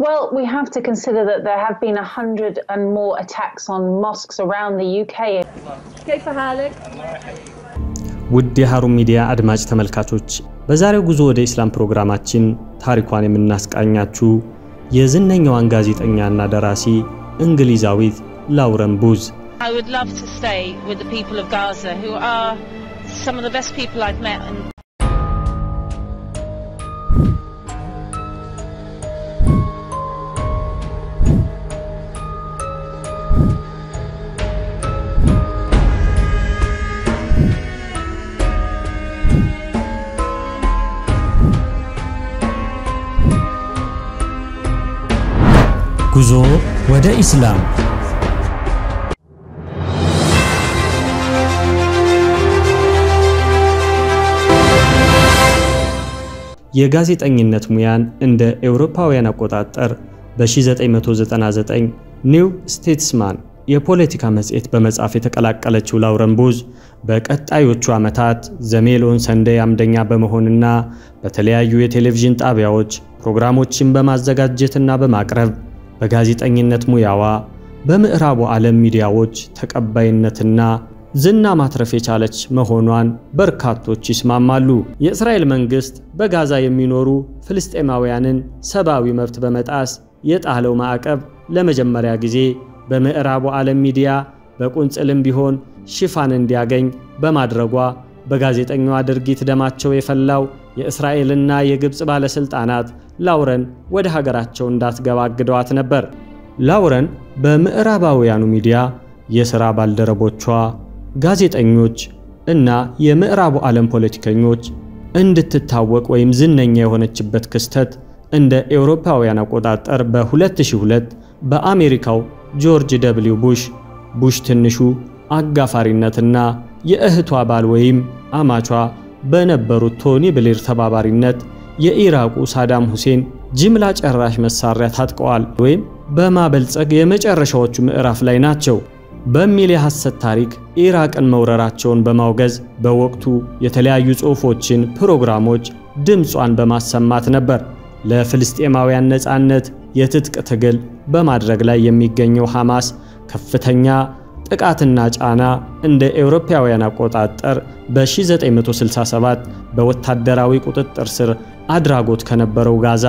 Well, we have to consider that there have been a hundred and more attacks on mosques around the UK. كيف حالك؟ ውድ የሃሩን ሚዲያ አድማጭ ተመልካቾች በዛሬው ጉዞ ወደ ኢስላም ፕሮግራማችን ታሪኳን የምናስቃኛችሁ የዝነኛዋን ጋዜጠኛና ደራሲ እንግሊዛዊት ላውረን ቡዝ I would love to stay with the people of Gaza, who are some of the best people I've met. And ጉዞ ወደ ኢስላም የጋዜጠኝነት ሙያን እንደ ኤውሮፓውያን አቆጣጠር በ1999 ኒው ስቴትስማን የፖለቲካ መጽሔት በመጻፍ የተቀላቀለችው ላውረን ቡዝ በቀጣዮቹ ዓመታት ዘሜሎን ሰንደይ አምደኛ በመሆንና በተለያዩ የቴሌቪዥን ጣቢያዎች ፕሮግራሞችን በማዘጋጀትና በማቅረብ በጋዜጠኝነት ሙያዋ በምዕራቡ ዓለም ሚዲያዎች ተቀባይነትና ዝና ማትረፍ የቻለች መሆኗን በርካቶች ይስማማሉ። የእስራኤል መንግሥት በጋዛ የሚኖሩ ፍልስጤማውያንን ሰብአዊ መብት በመጣስ የጣለው ማዕቀብ ለመጀመሪያ ጊዜ በምዕራቡ ዓለም ሚዲያ በቁንጽልም ቢሆን ሽፋን እንዲያገኝ በማድረጓ በጋዜጠኛዋ ድርጊት ደማቸው የፈላው የእስራኤልና የግብፅ ባለሥልጣናት ላውረን ወደ ሀገራቸው እንዳትገባ አግደዋት ነበር። ላውረን በምዕራባውያኑ ሚዲያ የሥራ ባልደረቦቿ፣ ጋዜጠኞች እና የምዕራቡ ዓለም ፖለቲከኞች እንድትታወቅ ወይም ዝነኛ የሆነችበት ክስተት እንደ ኤውሮፓውያን አቆጣጠር በ2002 በአሜሪካው ጆርጅ ደብሊው ቡሽ ቡሽ ትንሹ አጋፋሪነትና የእህቷ ባል ወይም አማቿ በነበሩት ቶኒ ብሌር ተባባሪነት የኢራቁ ሳዳም ሁሴን ጅምላ ጨራሽ መሳሪያ ታጥቀዋል ወይም በማበልጸግ የመጨረሻዎቹ ምዕራፍ ላይ ናቸው በሚል የሐሰት ታሪክ ኢራቅን መውረራቸውን በማውገዝ በወቅቱ የተለያዩ ጽሑፎችን፣ ፕሮግራሞች ድምጿን በማሰማት ነበር ለፍልስጤማውያን ነፃነት የትጥቅ ትግል በማድረግ ላይ የሚገኘው ሐማስ ከፍተኛ ጥቃትና ጫና እንደ ኤውሮፓውያን አቆጣጠር በ1967 በወታደራዊ ቁጥጥር ስር አድራጎት ከነበረው ጋዛ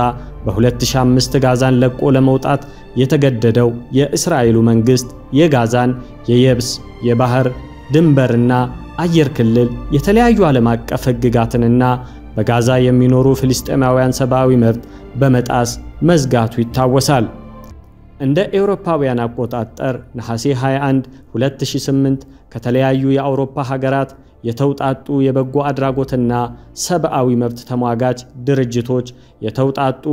በ2005 ጋዛን ለቆ ለመውጣት የተገደደው የእስራኤሉ መንግሥት የጋዛን የየብስ የባህር ድንበርና አየር ክልል የተለያዩ ዓለም አቀፍ ሕግጋትንና በጋዛ የሚኖሩ ፍልስጤማውያን ሰብአዊ መብት በመጣስ መዝጋቱ ይታወሳል። እንደ ኤውሮፓውያን አቆጣጠር ነሐሴ 21 2008 ከተለያዩ የአውሮፓ ሀገራት የተውጣጡ የበጎ አድራጎትና ሰብአዊ መብት ተሟጋች ድርጅቶች የተውጣጡ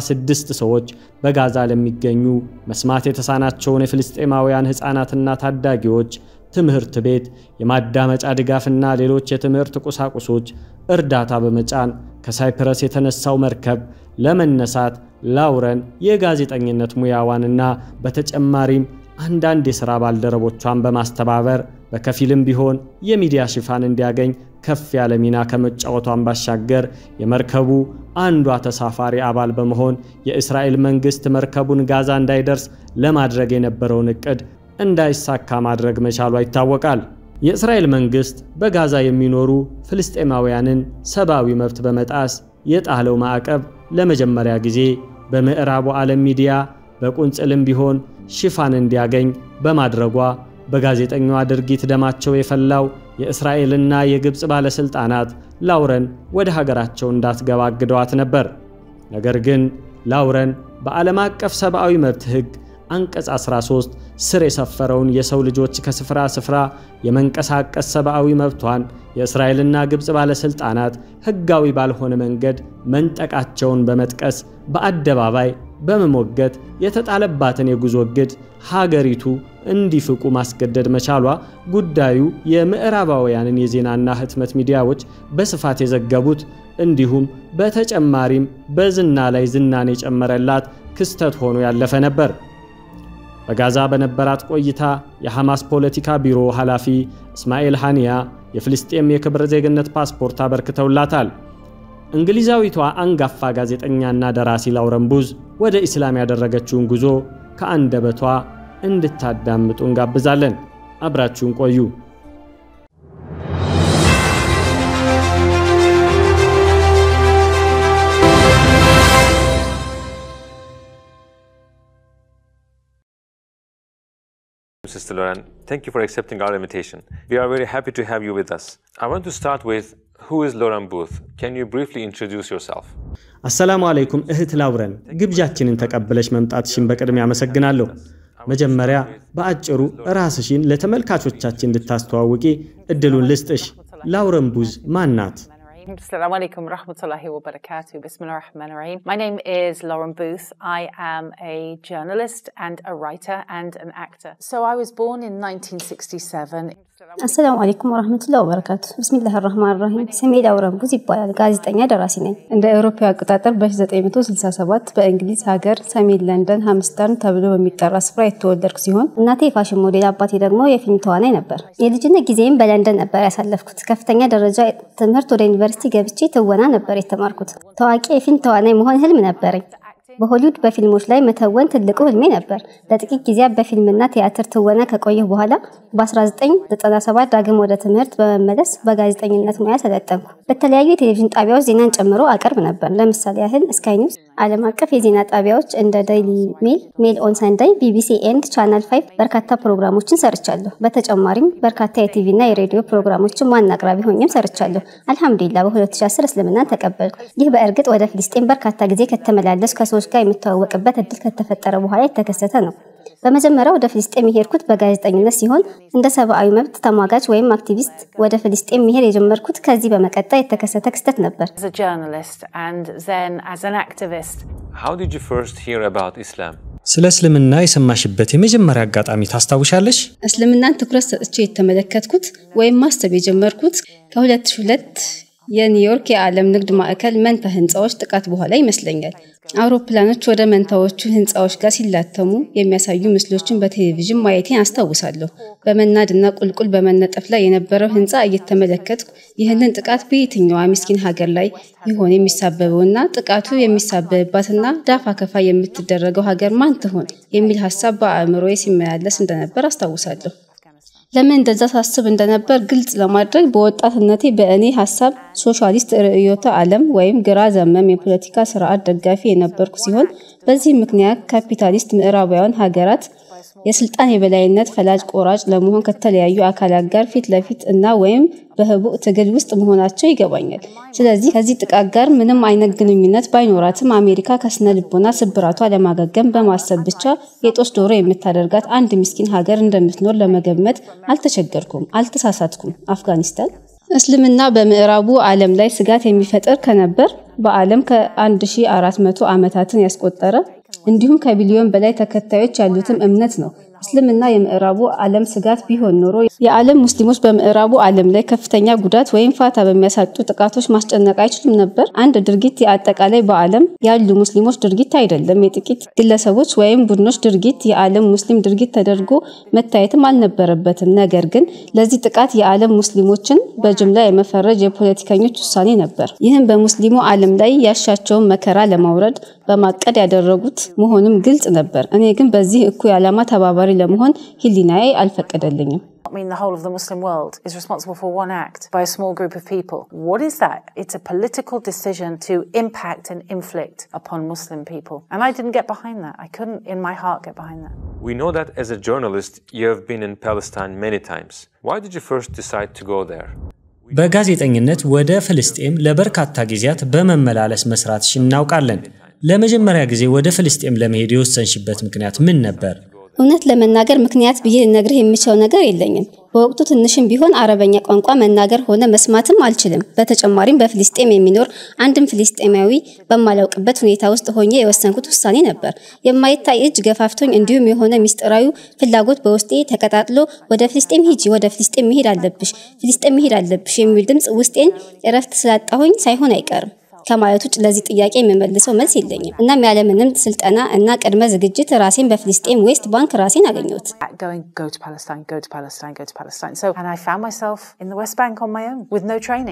46 ሰዎች በጋዛ ለሚገኙ መስማት የተሳናቸውን የፍልስጤማውያን ሕፃናትና ታዳጊዎች ትምህርት ቤት፣ የማዳመጫ ድጋፍና ሌሎች የትምህርት ቁሳቁሶች እርዳታ በመጫን ከሳይፕረስ የተነሳው መርከብ ለመነሳት ላውረን የጋዜጠኝነት ሙያዋንና በተጨማሪም አንዳንድ የሥራ ባልደረቦቿን በማስተባበር በከፊልም ቢሆን የሚዲያ ሽፋን እንዲያገኝ ከፍ ያለ ሚና ከመጫወቷን ባሻገር የመርከቡ አንዷ ተሳፋሪ አባል በመሆን የእስራኤል መንግሥት መርከቡን ጋዛ እንዳይደርስ ለማድረግ የነበረውን ዕቅድ እንዳይሳካ ማድረግ መቻሏ ይታወቃል። የእስራኤል መንግሥት በጋዛ የሚኖሩ ፍልስጤማውያንን ሰብአዊ መብት በመጣስ የጣለው ማዕቀብ ለመጀመሪያ ጊዜ በምዕራቡ ዓለም ሚዲያ በቁንጽልም ቢሆን ሽፋን እንዲያገኝ በማድረጓ በጋዜጠኛዋ ድርጊት ደማቸው የፈላው የእስራኤልና የግብፅ ባለሥልጣናት ላውረን ወደ ሀገራቸው እንዳትገባ አግደዋት ነበር። ነገር ግን ላውረን በዓለም አቀፍ ሰብአዊ መብት ሕግ አንቀጽ 13 ስር የሰፈረውን የሰው ልጆች ከስፍራ ስፍራ የመንቀሳቀስ ሰብአዊ መብቷን የእስራኤልና ግብፅ ባለሥልጣናት ሕጋዊ ባልሆነ መንገድ መንጠቃቸውን በመጥቀስ በአደባባይ በመሞገት የተጣለባትን የጉዞ እግድ ሀገሪቱ እንዲፍቁ ማስገደድ መቻሏ ጉዳዩ የምዕራባውያንን የዜናና ህትመት ሚዲያዎች በስፋት የዘገቡት እንዲሁም በተጨማሪም በዝና ላይ ዝናን የጨመረላት ክስተት ሆኖ ያለፈ ነበር። በጋዛ በነበራት ቆይታ የሐማስ ፖለቲካ ቢሮ ኃላፊ እስማኤል ሃኒያ የፍልስጤም የክብር ዜግነት ፓስፖርት አበርክተውላታል። እንግሊዛዊቷ አንጋፋ ጋዜጠኛና ደራሲ ላውረን ቡዝ ወደ ኢስላም ያደረገችውን ጉዞ ከአንደበቷ እንድታዳምጡ እንጋብዛለን። አብራችሁን ቆዩ። Sister Lauren, thank you for accepting our invitation. We are very happy to have you with us. I want to start with who is Lauren Booth? Can you briefly introduce yourself? አሰላሙ አለይኩም እህት ላውረን፣ ግብዣችንን ተቀብለሽ መምጣትሽን በቅድሚያ አመሰግናለሁ። መጀመሪያ በአጭሩ ራስሽን ለተመልካቾቻችን እንድታስተዋውቂ እድሉን ልስጥሽ። ላውረን ቡዝ ማን ናት? Assalamu alaikum rahmatullahi wa barakatuh. Bismillah ar-Rahman ar-Rahim. My name is Lauren Booth. I am a journalist and a writer and an actor. So I was born in 1967. አሰላሙ አለይኩም ወራህመቱላሂ ወበረካቱ። ብስሚላህ ራህማን ራሂም። ስሜ ላውረን ቡዝ ይባላል። ጋዜጠኛ ደራሲ ነኝ። እንደ አውሮፓ አቆጣጠር በ1967 በእንግሊዝ ሀገር ሰሜን ለንደን ሃምስተርን ተብሎ በሚጠራ ስፍራ የተወለድኩ ሲሆን እናቴ የፋሽን ሞዴል፣ አባቴ ደግሞ የፊልም ተዋናይ ነበር። የልጅነት ጊዜም በለንደን ነበር ያሳለፍኩት። ከፍተኛ ደረጃ ትምህርት ወደ ዩኒቨርሲቲ ገብቼ ትወና ነበር የተማርኩት። ታዋቂ የፊልም ተዋናይ መሆን ህልም ነበረኝ። በሆሊውድ በፊልሞች ላይ መተወን ትልቁ ህልሜ ነበር። ለጥቂት ጊዜያት በፊልምና ቲያትር ትወና ከቆየሁ በኋላ በ1997 ዳግም ወደ ትምህርት በመመለስ በጋዜጠኝነት ሙያ ሰለጠንኩ። በተለያዩ የቴሌቪዥን ጣቢያዎች ዜናን ጨምሮ አቀርብ ነበር። ለምሳሌ ያህል ስካይ ኒውስ፣ ዓለም አቀፍ የዜና ጣቢያዎች እንደ ዴይሊ ሜል፣ ሜል ኦን ሳንዳይ፣ ቢቢሲ ኤንድ ቻናል ፋይቭ በርካታ ፕሮግራሞችን ሰርቻለሁ። በተጨማሪም በርካታ የቲቪና የሬዲዮ ፕሮግራሞችን ዋና አቅራቢ ሆኜም ሰርቻለሁ። አልሐምዱሊላ በ2010 እስልምናን ተቀበልኩ። ይህ በእርግጥ ወደ ፍልስጤን በርካታ ጊዜ ከተመላለሱ ከሰዎች ጋር የምተዋወቅበት እድል ከተፈጠረ በኋላ የተከሰተ ነው። በመጀመሪያ ወደ ፍልስጤም የሄድኩት በጋዜጠኝነት ሲሆን እንደ ሰብአዊ መብት ተሟጋች ወይም አክቲቪስት ወደ ፍልስጤም መሄድ የጀመርኩት ከዚህ በመቀጠል የተከሰተ ክስተት ነበር። As a journalist and then as an activist. How did you first hear about Islam? ስለ እስልምና የሰማሽበት የመጀመሪያ አጋጣሚ ታስታውሻለሽ? እስልምናን ትኩረት ሰጥቼ የተመለከትኩት ወይም ማሰብ የጀመርኩት ከ2002 የኒውዮርክ የዓለም ንግድ ማዕከል መንታ ህንፃዎች ጥቃት በኋላ ይመስለኛል። አውሮፕላኖች ወደ መንታዎቹ ህንፃዎች ጋር ሲላተሙ የሚያሳዩ ምስሎችን በቴሌቪዥን ማየቴን አስታውሳለሁ። በመናድና ቁልቁል በመነጠፍ ላይ የነበረው ህንፃ እየተመለከትኩ ይህንን ጥቃት በየትኛዋ ምስኪን ሀገር ላይ ይሆን የሚሳበበውና ጥቃቱ የሚሳበብባትና ዳፋ ከፋ የምትደረገው ሀገር ማን ትሆን የሚል ሀሳብ በአእምሮዬ ሲመላለስ እንደነበር አስታውሳለሁ። ለምን እንደዛ ሳስብ እንደነበር ግልጽ ለማድረግ በወጣትነቴ በእኔ ሀሳብ ሶሻሊስት ርዕዮተ ዓለም ወይም ግራ ዘመም የፖለቲካ ስርዓት ደጋፊ የነበርኩ ሲሆን በዚህ ምክንያት ካፒታሊስት ምዕራባውያን ሀገራት የስልጣን የበላይነት ፈላጭ ቆራጭ ለመሆን ከተለያዩ አካላት ጋር ፊት ለፊት እና ወይም በህቡዕ ትግል ውስጥ መሆናቸው ይገባኛል። ስለዚህ ከዚህ ጥቃት ጋር ምንም አይነት ግንኙነት ባይኖራትም አሜሪካ ከስነ ልቦና ስብራቷ ለማገገም በማሰብ ብቻ የጦስ ዶሮ የምታደርጋት አንድ ምስኪን ሀገር እንደምትኖር ለመገመት አልተቸገርኩም፣ አልተሳሳትኩም። አፍጋኒስታን እስልምና በምዕራቡ ዓለም ላይ ስጋት የሚፈጥር ከነበር በዓለም ከ1400 ዓመታትን ያስቆጠረ እንዲሁም ከቢሊዮን በላይ ተከታዮች ያሉትም እምነት ነው። እስልምና የምዕራቡ ዓለም ስጋት ቢሆን ኖሮ የዓለም ሙስሊሞች በምዕራቡ ዓለም ላይ ከፍተኛ ጉዳት ወይም ፋታ በሚያሳጡ ጥቃቶች ማስጨነቅ አይችሉም ነበር። አንድ ድርጊት የአጠቃላይ በዓለም ያሉ ሙስሊሞች ድርጊት አይደለም፣ የጥቂት ግለሰቦች ወይም ቡድኖች ድርጊት የዓለም ሙስሊም ድርጊት ተደርጎ መታየትም አልነበረበትም። ነገር ግን ለዚህ ጥቃት የዓለም ሙስሊሞችን በጅምላ የመፈረጅ የፖለቲከኞች ውሳኔ ነበር። ይህም በሙስሊሙ ዓለም ላይ ያሻቸውን መከራ ለማውረድ በማቀድ ያደረጉት መሆኑም ግልጽ ነበር። እኔ ግን በዚህ እኩይ ዓላማ ተባባሪ ለመሆን ህሊናዬ አልፈቀደልኝም። I mean, the whole of the Muslim world is responsible for one act by a small group of people. What is that? It's a political decision to impact and inflict upon Muslim people. And I didn't get behind that. I couldn't, in my heart, get behind that. We know that as a journalist, you have been in Palestine many times. Why did you first decide to go there? በጋዜጠኝነት ወደ ፍልስጤም ለበርካታ ጊዜያት በመመላለስ መስራትሽ እናውቃለን። ለመጀመሪያ ጊዜ ወደ ፍልስጤም ለመሄድ የወሰንሽበት ምክንያት ምን ነበር? እውነት ለመናገር ምክንያት ብዬ ልነግርህ የምችለው ነገር የለኝም። በወቅቱ ትንሽም ቢሆን አረበኛ ቋንቋ መናገር ሆነ መስማትም አልችልም። በተጨማሪም በፍልስጤም የሚኖር አንድም ፍልስጤማዊ በማላውቅበት ሁኔታ ውስጥ ሆኜ የወሰንኩት ውሳኔ ነበር። የማይታይ እጅ ገፋፍቶኝ፣ እንዲሁም የሆነ ሚስጥራዊ ፍላጎት በውስጤ ተቀጣጥሎ ወደ ፍልስጤም ሂጂ፣ ወደ ፍልስጤም መሄድ አለብሽ፣ ፍልስጤም መሄድ አለብሽ የሚል ድምፅ ውስጤን እረፍት ስላጣሁኝ ሳይሆን አይቀርም ከማለት ውጭ ለዚህ ጥያቄ የምመልሰው መልስ የለኝም። እናም ያለምንም ስልጠና እና ቅድመ ዝግጅት ራሴን በፍልስጤም ዌስት ባንክ ራሴን አገኘሁት። Going, go to Palestine, go to Palestine, go to Palestine. So, and I found myself in the West Bank on my own with no training.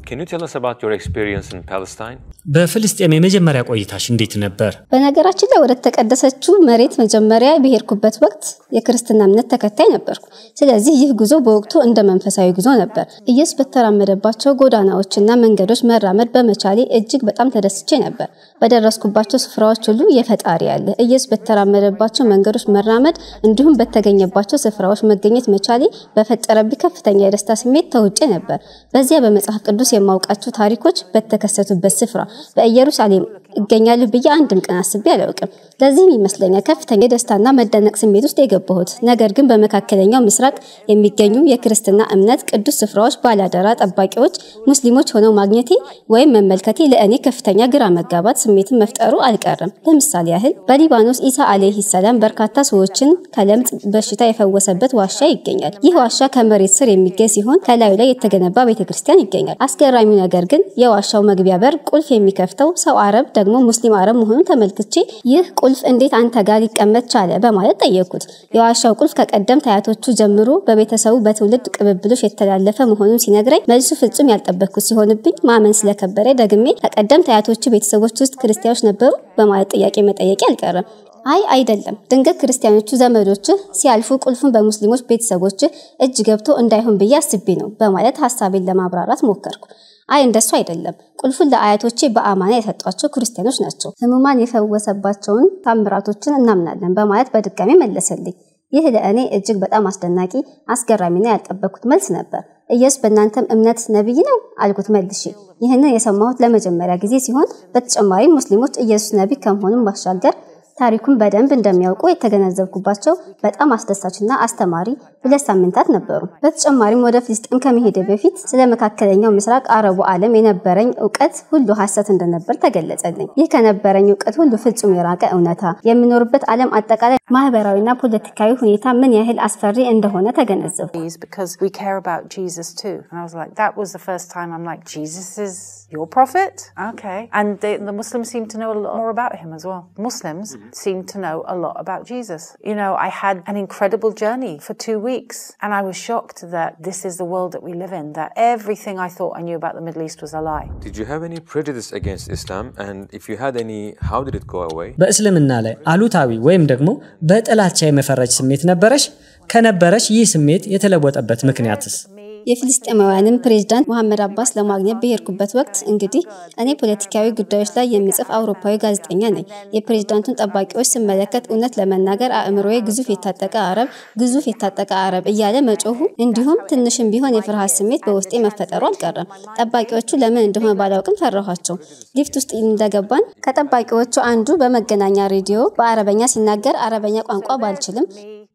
Can you tell us about your experience in Palestine? በፍልስጤም የመጀመሪያ ቆይታሽ እንዴት ነበር? በነገራችን ላይ ወደ ተቀደሰችው መሬት መጀመሪያ በሄድኩበት ወቅት የክርስትና እምነት ተከታይ ነበርኩ። ስለዚህ ይህ ጉዞ በወቅቱ እንደ መንፈሳዊ ጉዞ ነበር። ኢየሱስ በተራመደባቸው ጎዳናዎችና መንገዶች መራመድ በመቻሌ እጅግ በጣም ተደስቼ ነበር። በደረስኩባቸው ስፍራዎች ሁሉ የፈጣሪ ያለ ኢየሱስ በተራመደባቸው መንገዶች መራመድ እንዲሁም በተገኘባቸው ስፍራዎች መገኘት መቻሌ በፈጠረብኝ ከፍተኛ የደስታ ስሜት ተውጬ ነበር። በዚያ በመጽሐፍ ቅዱስ የማውቃቸው ታሪኮች በተከሰቱበት ስፍራ በኢየሩሳሌም እገኛለሁ ብዬ አንድም ቀን አስቤ አላውቅም። ለዚህም ይመስለኛል ከፍተኛ የደስታና መደነቅ ስሜት ውስጥ የገባሁት። ነገር ግን በመካከለኛው ምስራቅ የሚገኙ የክርስትና እምነት ቅዱስ ስፍራዎች ባላደራ ጠባቂዎች ሙስሊሞች ሆነው ማግኘቴ ወይም መመልከቴ ለእኔ ከፍተኛ ግራ መጋባት ስሜትን መፍጠሩ አልቀረም። ለምሳሌ ያህል በሊባኖስ ኢሳ አለይሂ ሰላም በርካታ ሰዎችን ከለምጽ በሽታ የፈወሰበት ዋሻ ይገኛል። ይህ ዋሻ ከመሬት ስር የሚገኝ ሲሆን ከላዩ ላይ የተገነባ ቤተክርስቲያን ይገኛል። አስገራሚው ነገር ግን የዋሻው መግቢያ በር ቁልፍ የሚከፍተው ሰው አረብ ደግሞ ሙስሊም አረብ መሆኑን ተመልክቼ ይህ ቁልፍ እንዴት አንተ ጋር ሊቀመጥ ቻለ በማለት ጠየቅኩት። የዋሻው ቁልፍ ከቀደምት አያቶቹ ጀምሮ በቤተሰቡ በትውልድ ቅብብሎች የተላለፈ መሆኑን ሲነግረኝ መልሱ ፍጹም ያልጠበቅኩት ሲሆንብኝ ማመን ስለከበረ ደግሜ ከቀደምት አያቶቹ ቤተሰቦች ውስጥ ክርስቲያኖች ነበሩ በማለት ጥያቄ መጠየቄ አልቀረም። አይ አይደለም፣ ድንገት ክርስቲያኖቹ ዘመዶችህ ሲያልፉ ቁልፉን በሙስሊሞች ቤተሰቦችህ እጅ ገብቶ እንዳይሆን ብዬ አስቤ ነው በማለት ሀሳቤን ለማብራራት ሞከርኩ። አይ እንደሱ አይደለም። ቁልፉን ለአያቶቼ በአማና የሰጧቸው ክርስቲያኖች ናቸው። ህሙማን የፈወሰባቸውን ታምራቶችን እናምናለን በማለት በድጋሚ መለሰልኝ። ይህ ለእኔ እጅግ በጣም አስደናቂ፣ አስገራሚና ያልጠበቅኩት መልስ ነበር። ኢየሱስ በእናንተም እምነት ነቢይ ነው አልኩት መልሼ። ይህንን የሰማሁት ለመጀመሪያ ጊዜ ሲሆን በተጨማሪም ሙስሊሞች ኢየሱስ ነቢይ ከመሆኑም ባሻገር ታሪኩን በደንብ እንደሚያውቁ የተገነዘብኩባቸው በጣም አስደሳችና አስተማሪ ሁለት ሳምንታት ነበሩ። በተጨማሪም ወደ ፍልስጤም ከመሄደ በፊት ስለ መካከለኛው ምስራቅ አረቡ ዓለም የነበረኝ እውቀት ሁሉ ሐሰት እንደነበር ተገለጸልኝ። ይህ ከነበረኝ እውቀት ሁሉ ፍጹም የራቀ እውነታ፣ የምኖርበት ዓለም አጠቃላይ ማህበራዊና ፖለቲካዊ ሁኔታ ምን ያህል አስፈሪ እንደሆነ ተገነዘብኩ። because we care about Jesus too. And I was like, that was the first time I'm like, Jesus is your prophet? Okay. And they, the Muslims seem to know a lot more about him as well. Muslims seem to know a lot about Jesus. You know, I had an incredible journey for two weeks and I was shocked that this is the world that we live in, that everything I thought I knew about the Middle East was a lie. Did you have any prejudice against Islam? And if you had any, how did it go away? በእስልምና ላይ አሉታዊ ወይም ደግሞ በጥላቻ የመፈረጅ ስሜት ነበረሽ? ከነበረሽ ይህ ስሜት የተለወጠበት ምክንያትስ? የፍልስጤማውያንን ፕሬዝዳንት መሐመድ አባስ ለማግኘት በሄድኩበት ወቅት እንግዲህ እኔ ፖለቲካዊ ጉዳዮች ላይ የሚጽፍ አውሮፓዊ ጋዜጠኛ ነኝ። የፕሬዝዳንቱን ጠባቂዎች ስመለከት እውነት ለመናገር አእምሮዬ ግዙፍ የታጠቀ አረብ፣ ግዙፍ የታጠቀ አረብ እያለ መጮሁ እንዲሁም ትንሽም ቢሆን የፍርሃት ስሜት በውስጤ መፈጠሩ አልቀረም። ጠባቂዎቹ ለምን እንደሆነ ባላውቅም ፈራኋቸው። ሊፍት ውስጥ እንደገባን ከጠባቂዎቹ አንዱ በመገናኛ ሬዲዮ በአረበኛ ሲናገር አረበኛ ቋንቋ ባልችልም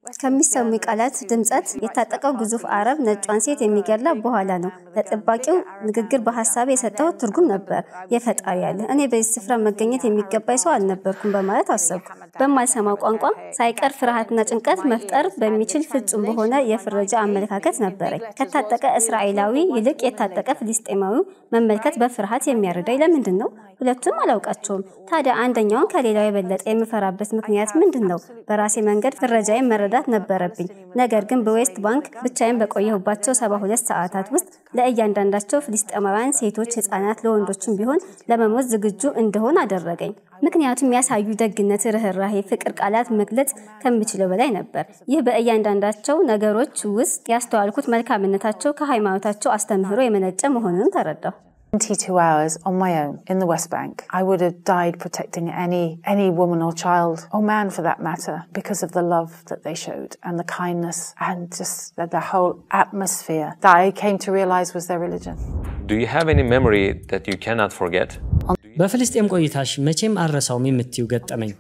ከሚሰሙ ቃላት ድምጸት የታጠቀው ግዙፍ አረብ ነጯን ሴት የሚገላ በኋላ ነው። ለጠባቂው ንግግር በሀሳብ የሰጠው ትርጉም ነበር። የፈጣሪ ያለ እኔ በዚህ ስፍራ መገኘት የሚገባኝ ሰው አልነበርኩም በማለት አሰብኩ። በማልሰማው ቋንቋ ሳይቀር ፍርሃትና ጭንቀት መፍጠር በሚችል ፍጹም በሆነ የፍረጃ አመለካከት ነበረኝ። ከታጠቀ እስራኤላዊ ይልቅ የታጠቀ ፍልስጤማዊ መመልከት በፍርሃት የሚያረዳኝ ለምንድን ነው? ሁለቱም አላውቃቸውም። ታዲያ አንደኛውን ከሌላው የበለጠ የምፈራበት ምክንያት ምንድን ነው? በራሴ መንገድ ፍረጃዬን መረዳት ነበረብኝ። ነገር ግን በዌስት ባንክ ብቻዬን በቆየሁባቸው ሰባ ሁለት ሰዓታት ውስጥ ለእያንዳንዳቸው ፍልስጤማውያን ሴቶች፣ ህጻናት፣ ለወንዶችም ቢሆን ለመሞት ዝግጁ እንደሆን አደረገኝ። ምክንያቱም ያሳዩ ደግነት፣ ርኅራሄ፣ ፍቅር ቃላት መግለጽ ከምችለው በላይ ነበር። ይህ በእያንዳንዳቸው ነገሮች ውስጥ ያስተዋልኩት መልካምነታቸው ከሃይማኖታቸው አስተምህሮ የመነጨ መሆኑን ተረዳሁ። 22 hours on my own in the West Bank. I would have died protecting any any woman or child or man for that matter because of the love that they showed and the kindness and just the, the whole atmosphere that I came to realize was their religion. Do you have any memory that you cannot forget? በፍልስጤም ቆይታሽ መቼም አልረሳውም የምትይው ገጠመኝ?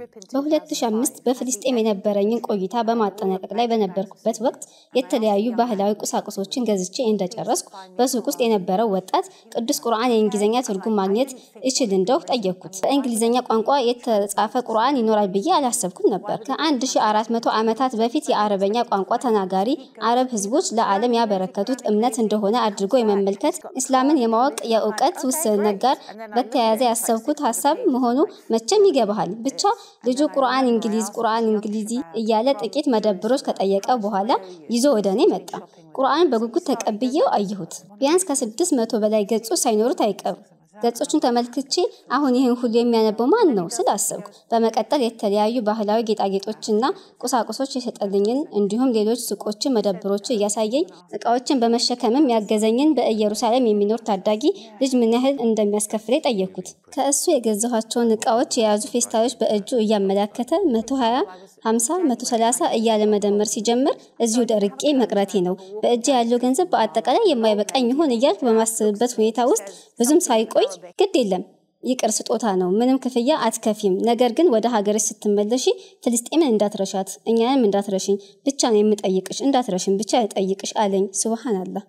በ2005 በፍልስጤም የነበረኝን ቆይታ በማጠናቀቅ ላይ በነበርኩበት ወቅት የተለያዩ ባህላዊ ቁሳቁሶችን ገዝቼ እንደጨረስኩ በሱቅ ውስጥ የነበረው ወጣት ቅዱስ ቁርአን የእንግሊዝኛ ትርጉም ማግኘት እችል እንደው ጠየቅኩት። በእንግሊዝኛ ቋንቋ የተጻፈ ቁርአን ይኖራል ብዬ አላሰብኩም ነበር። ከ1400 ዓመታት በፊት የአረበኛ ቋንቋ ተናጋሪ አረብ ህዝቦች ለዓለም ያበረከቱት እምነት እንደሆነ አድርጎ የመመልከት እስላምን የማወቅ የእውቀት ውስንነት ጋር በተያያዘ ያሰብኩት ሀሳብ መሆኑ መቼም ይገባሃል። ብቻ ልጁ ልጁ ቁርአን እንግሊዝ ቁርአን እንግሊዚ እያለ ጥቂት መደብሮች ከጠየቀ በኋላ ይዞ ወደ እኔ መጣ። ቁርአንን በጉጉት ተቀብዬው አየሁት። ቢያንስ ከስድስት መቶ በላይ ገጾች ሳይኖሩት አይቀሩም። ገጾቹን ተመልክቼ አሁን ይህን ሁሉ የሚያነበው ማን ነው ስል አሰብኩ። በመቀጠል የተለያዩ ባህላዊ ጌጣጌጦችና ቁሳቁሶች የሰጠልኝን እንዲሁም ሌሎች ሱቆችን፣ መደብሮችን እያሳየኝ እቃዎችን በመሸከምም ያገዘኝን በኢየሩሳሌም የሚኖር ታዳጊ ልጅ ምን ያህል እንደሚያስከፍለኝ ጠየቅኩት። ከእሱ የገዛኋቸውን እቃዎች የያዙ ፌስታሎች በእጁ እያመላከተ መቶ ሀያ ሀምሳ መቶ ሰላሳ እያለ መደመር ሲጀምር እዚሁ ደርቄ መቅረቴ ነው። በእጅ ያለው ገንዘብ በአጠቃላይ የማይበቃኝ ይሆን እያልኩ በማስብበት ሁኔታ ውስጥ ብዙም ሳይቆይ ግድ የለም ይቅር ስጦታ ነው፣ ምንም ክፍያ አትከፊም። ነገር ግን ወደ ሀገርሽ ስትመለሺ ፍልስጤምን እንዳትረሻት፣ እኛንም እንዳትረሽኝ ብቻ ነው የምጠይቅሽ፣ እንዳትረሽን ብቻ ልጠይቅሽ አለኝ። ሱብሃንአላህ።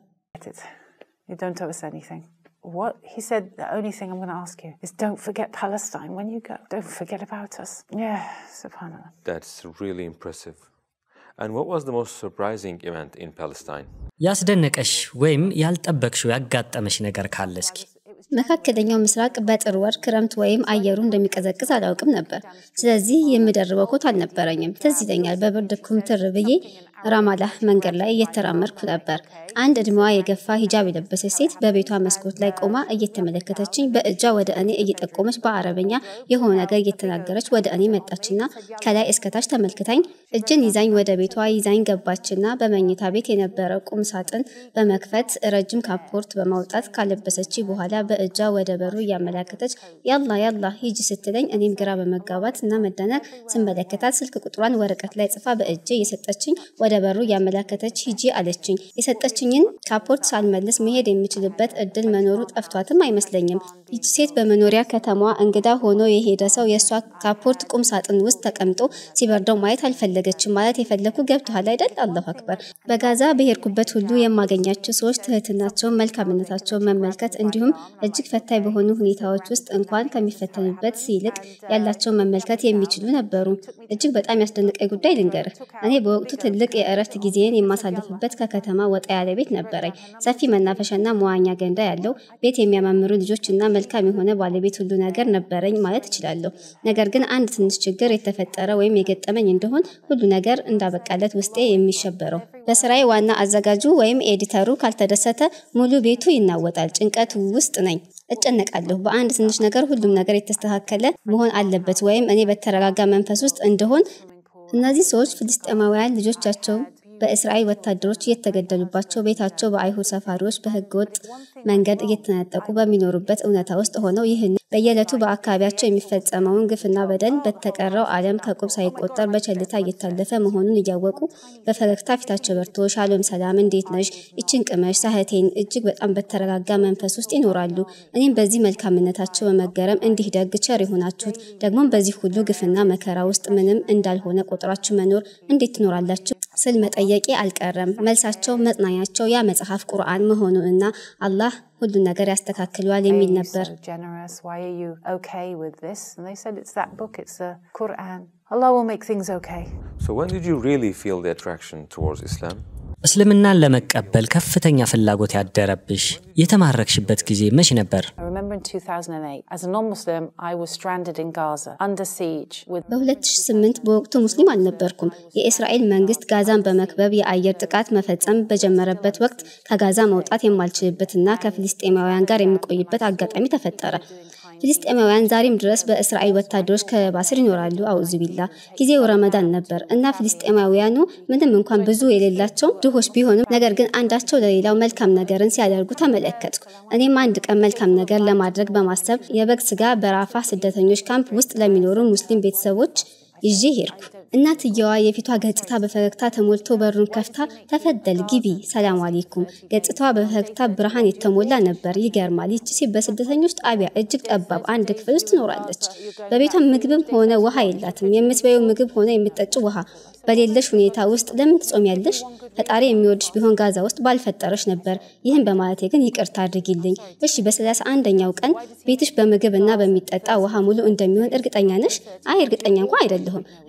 You don't owe us anything. What? He said, the only thing I'm going to ask you is don't forget Palestine when you go. Don't forget about us. Yeah, subhanAllah. That's really impressive. And what was the most surprising event in Palestine? ያስደነቀሽ ወይም ያልጠበቅሽው ያጋጠመሽ ነገር ካለ እስኪ መካከለኛው ምስራቅ በጥር ወር ክረምት ወይም አየሩ እንደሚቀዘቅዝ አላውቅም ነበር። ስለዚህ የምደርበው ኮት አልነበረኝም። ትዝ ይለኛል በብርድ ኩምትር ብዬ ራማላህ መንገድ ላይ እየተራመድኩ ነበር። አንድ እድሜዋ የገፋ ሂጃብ የለበሰች ሴት በቤቷ መስኮት ላይ ቆማ እየተመለከተችኝ በእጇ ወደ እኔ እየጠቆመች በአረበኛ የሆነ ነገር እየተናገረች ወደ እኔ መጣችና ከላይ እስከታች ተመልክታኝ እጅን ይዛኝ ወደ ቤቷ ይዛኝ ገባችና በመኝታ ቤት የነበረ ቁም ሳጥን በመክፈት ረጅም ካፖርት በማውጣት ካለበሰች በኋላ በእጇ ወደ በሩ እያመላከተች ያላ ያላ ሂጂ ስትለኝ እኔም ግራ በመጋባት እና መደነቅ ስመለከታት ስልክ ቁጥሯን ወረቀት ላይ ጽፋ በእጄ እየሰጠችኝ ወደ በሩ እያመላከተች ሂጂ አለችኝ። የሰጠችኝን ካፖርት ሳልመልስ መሄድ የምችልበት እድል መኖሩ ጠፍቷትም አይመስለኝም። ይቺ ሴት በመኖሪያ ከተማዋ እንግዳ ሆኖ የሄደ ሰው የእሷ ካፖርት ቁም ሳጥን ውስጥ ተቀምጦ ሲበርደው ማየት አልፈለገችም። ማለት የፈለኩ ገብቶሃል አይደል? አላሁ አክበር። በጋዛ በሄድኩበት ሁሉ የማገኛቸው ሰዎች ትህትናቸውን፣ መልካምነታቸውን መመልከት እንዲሁም እጅግ ፈታኝ በሆኑ ሁኔታዎች ውስጥ እንኳን ከሚፈተኑበት ይልቅ ያላቸውን መመልከት የሚችሉ ነበሩ። እጅግ በጣም ያስደነቀኝ ጉዳይ ልንገርህ። እኔ በወቅቱ ትልቅ የእረፍት ጊዜን የማሳልፍበት ከከተማ ወጣ ያለ ቤት ነበረኝ። ሰፊ መናፈሻና መዋኛ ገንዳ ያለው ቤት፣ የሚያማምሩ ልጆችና መልካም የሆነ ባለቤት፣ ሁሉ ነገር ነበረኝ ማለት እችላለሁ። ነገር ግን አንድ ትንሽ ችግር የተፈጠረ ወይም የገጠመኝ እንደሆን ሁሉ ነገር እንዳበቃለት ውስጤ የሚሸበረው በስራዬ ዋና አዘጋጁ ወይም ኤዲተሩ ካልተደሰተ ሙሉ ቤቱ ይናወጣል። ጭንቀት ውስጥ ነኝ። እጨነቃለሁ። በአንድ ትንሽ ነገር ሁሉም ነገር የተስተካከለ መሆን አለበት ወይም እኔ በተረጋጋ መንፈስ ውስጥ እንደሆን እነዚህ ሰዎች ፍልስጤማውያን ልጆቻቸው በእስራኤል ወታደሮች እየተገደሉባቸው ቤታቸው በአይሁድ ሰፋሪዎች በህገወጥ መንገድ እየተነጠቁ በሚኖሩበት እውነታ ውስጥ ሆነው ይህን በየዕለቱ በአካባቢያቸው የሚፈጸመውን ግፍና በደል በተቀረው ዓለም ከቁብ ሳይቆጠር በቸልታ እየታለፈ መሆኑን እያወቁ በፈገግታ ፊታቸው በርቶ ሻሎም ሰላም፣ እንዴት ነሽ? ይችን ቅመሽ ሳህቴን እጅግ በጣም በተረጋጋ መንፈስ ውስጥ ይኖራሉ። እኔም በዚህ መልካምነታቸው በመገረም እንዲህ ደግ ቸር የሆናችሁት ደግሞም በዚህ ሁሉ ግፍና መከራ ውስጥ ምንም እንዳልሆነ ቆጥራችሁ መኖር እንዴት ትኖራላችሁ ስል መጠየቄ አልቀረም። መልሳቸው መጽናኛቸው ያ መጽሐፍ ቁርአን መሆኑንና አላህ ሁሉን ነገር ያስተካክለዋል የሚል ነበር። So generous. Why are you okay with this? And they said it's that book. It's the Quran. Allah will make things okay. So, when did you really feel the attraction towards Islam? እስልምናን ለመቀበል ከፍተኛ ፍላጎት ያደረብሽ የተማረክሽበት ጊዜ መች ነበር? I remember in 2008, as a non-Muslim, I was stranded in Gaza under siege with በ2008 በወቅቱ ሙስሊም አልነበርኩም። የእስራኤል መንግስት ጋዛን በመክበብ የአየር ጥቃት መፈጸም በጀመረበት ወቅት ከጋዛ መውጣት የማልችልበትና ከፍልስጤማውያን ጋር የሚቆይበት አጋጣሚ ተፈጠረ። ፍልስጤማውያን ዛሬም ድረስ በእስራኤል ወታደሮች ከበባ ስር ይኖራሉ። አውዙ ቢላ ጊዜው ረመዳን ነበር እና ፍልስጤማውያኑ ምንም እንኳን ብዙ የሌላቸው ድሆች ቢሆንም ነገር ግን አንዳቸው ለሌላው መልካም ነገርን ሲያደርጉ ተመለከትኩ። እኔም አንድ ቀን መልካም ነገር ለማድረግ በማሰብ የበግ ስጋ በራፋ ስደተኞች ካምፕ ውስጥ ለሚኖሩ ሙስሊም ቤተሰቦች ይዤ ሄድኩ። እናትየዋ የፊቷ ገጽታ በፈገግታ ተሞልቶ በሩን ከፍታ ተፈደል ግቢ፣ ሰላም አሌይኩም። ገጽታዋ በፈገግታ ብርሃን የተሞላ ነበር። ይገርማል። ይቺ ሴት በስደተኞች ጣቢያ እጅግ ጠባብ አንድ ክፍል ውስጥ ትኖራለች። በቤቷ ምግብም ሆነ ውሃ የላትም። የምትበየው ምግብ ሆነ የምትጠጪው ውሃ በሌለሽ ሁኔታ ውስጥ ለምን ትጾሚያለሽ? ፈጣሪ የሚወድሽ ቢሆን ጋዛ ውስጥ ባልፈጠረሽ ነበር። ይህን በማለቴ ግን ይቅርታ አድርጊልኝ። እሺ፣ በሰላሳ አንደኛው ቀን ቤትሽ በምግብ እና በሚጠጣ ውሃ ሙሉ እንደሚሆን እርግጠኛ ነሽ? አይ እርግጠኛ እንኳን አይደለሁም። እርግጠኛ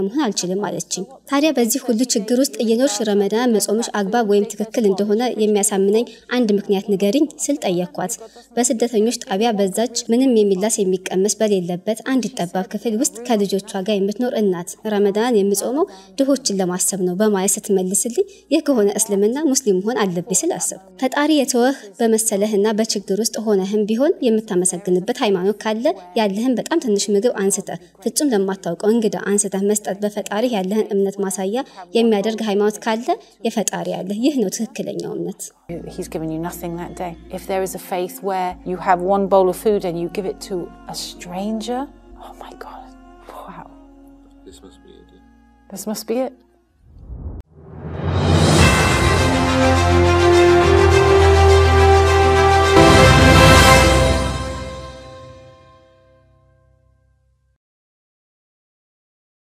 መሆን አልችልም አለችኝ። ታዲያ በዚህ ሁሉ ችግር ውስጥ እየኖርሽ ረመዳን መጾምሽ አግባብ ወይም ትክክል እንደሆነ የሚያሳምነኝ አንድ ምክንያት ንገሪኝ ስል ጠየኳት። በስደተኞች ጣቢያ በዛች ምንም የሚላስ የሚቀመስ በሌለበት አንዲት ጠባብ ክፍል ውስጥ ከልጆቿ ጋር የምትኖር እናት ረመዳን የምጾመው ድሆችን ለማሰብ ነው በማለት ስትመልስልኝ ይህ ከሆነ እስልምና ሙስሊም መሆን አለብኝ ስል አሰብኩ። ፈጣሪ የተወህ በመሰለህና በችግር ውስጥ ሆነህም ቢሆን የምታመሰግንበት ሃይማኖት ካለ ያለህን በጣም ትንሽ ምግብ አንስተህ ፍጹም ለማታውቀው እንግዳ አንስተህ መስጠት በፈጣሪ ያለህን እምነት ማሳያ የሚያደርግ ሃይማኖት ካለ የፈጣሪ ያለህ ይህ ነው ትክክለኛው እምነት። He's given you nothing that day. If there is a faith where you have one bowl of food and you give it to a stranger, oh my God, wow. This must be it. This must be it.